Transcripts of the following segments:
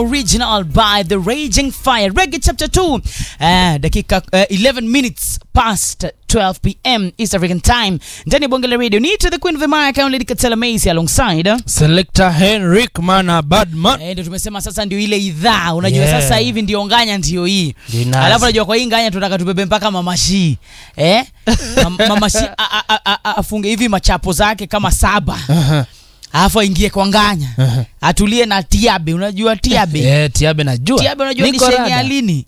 original by the raging fire reggae chapter 2 uh, dakika uh, 11 minutes past 12 pm east african time ndani ya bonge la radio ni to the queen of the mic I'm lady katela macy alongside uh, Selector Henrik Mana Badman. Eh, ndio tumesema sasa ndio ile idhaa unajua Yeah. sasa hivi ndio nganya ndio hii Ndio inaanza. alafu unajua kwa hii nganya tunataka tubebe mpaka mamashi eh? Mam- mamashi a- a- a- a- a- afunge hivi machapo zake kama saba Aha. alafu aingie kwa nganya Aha. atulie na tiabe unajua tiabe Eh, Tiabe najua. tiabe unajua ni Niko shenge rada. ya lini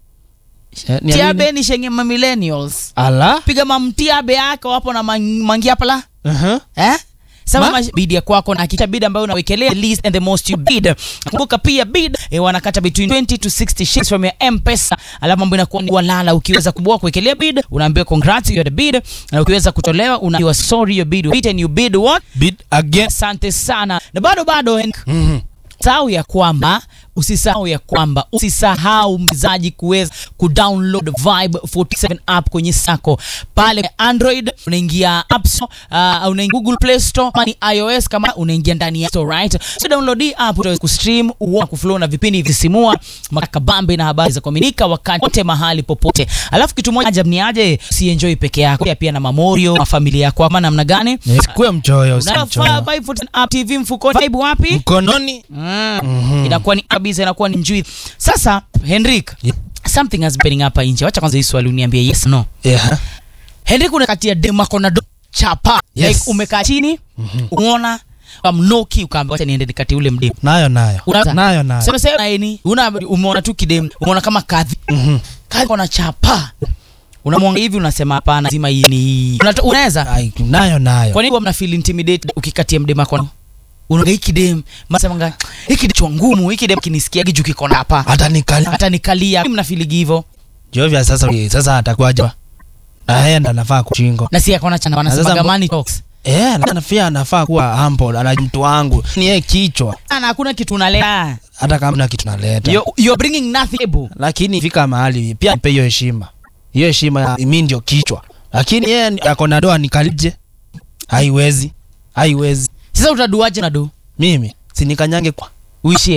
Eh, ni tiabe alini? ni shenge ma millennials Ala. piga mamtiabe yako hapo na mang- mangia pala Aha. eh Sama Ma- ma- bid ya kwako na hakika bid ambayo unawekelea the least and the most you bid. Kumbuka pia bid eh, wanakata between 20 to 60 shillings from your M-Pesa. Alafu mambo inakuwa ni walala. Ukiweza kubwa kuwekelea bid, unaambiwa congrats you are the bid, na ukiweza kutolewa unaambiwa sorry your bid was beat and you bid what? Bid again. Asante sana. Na bado bado Henk, Mhm. sahau ya kwamba usisahau ya kwamba usisahau mchezaji kuweza kudownload Vibe 47 app kwenye sako pale Android unaingia App Store, uh, unaingia Google Play Store kama ni iOS kama unaingia ndani ya Store right so download hii app utaweza kustream uone kuflow na vipindi visimua makabambe na habari za kuaminika wakati wote mahali popote alafu kitu moja ajabu ni aje usienjoy peke yako pia pia na mamorio na familia yako ama namna gani Eh, Sikuwe mchoyo, si Unafaa mchoyo. Vibe 47 app TV mfukoni Vibe wapi Mkononi. Mm. inakuwa ni kabisa inakuwa ni njui sasa henrik Yeah. something has been happening hapa nje wacha kwanza hii swali uniambie yes no Yeah. henrik unakatia demakona do chapa Yes. like umekaa chini umeona amnoki ukaambia wacha niende nikati ule mdemu Nayo nayo. Una- Nayo nayo. sema sema nini una umeona tu kidemu umeona kama kadhi Mhm. kadhi kona chapa unamwanga hivi unasema hapana lazima hii ni Unata- unaweza Ai, Nayo nayo. kwa nini huwa mna feel intimidated ukikatia mdemu wako unaga hiki dem masemanga hiki dem ngumu hiki dem kinisikia juu kiko na hapa Hata nikali. hata nikalia mna feeling hivyo Jovia sasa sasa atakuwaje? Na yeye ndo anafaa kuchingo. na si akona chana Na wanasema sasa mbo- gamani talks Eh, na pia anafaa kuwa humble, ana mtu wangu. Ni yeye kichwa. na hakuna kitu unaleta Hata kama na kitu naleta. you you're bringing nothing able lakini fika mahali pia nipe hiyo heshima hiyo heshima ya mi ndio kichwa lakini yeye ni- ako na doa nikalije haiwezi haiwezi sasa utaduaje na do mimi sinikanyange kwa uishie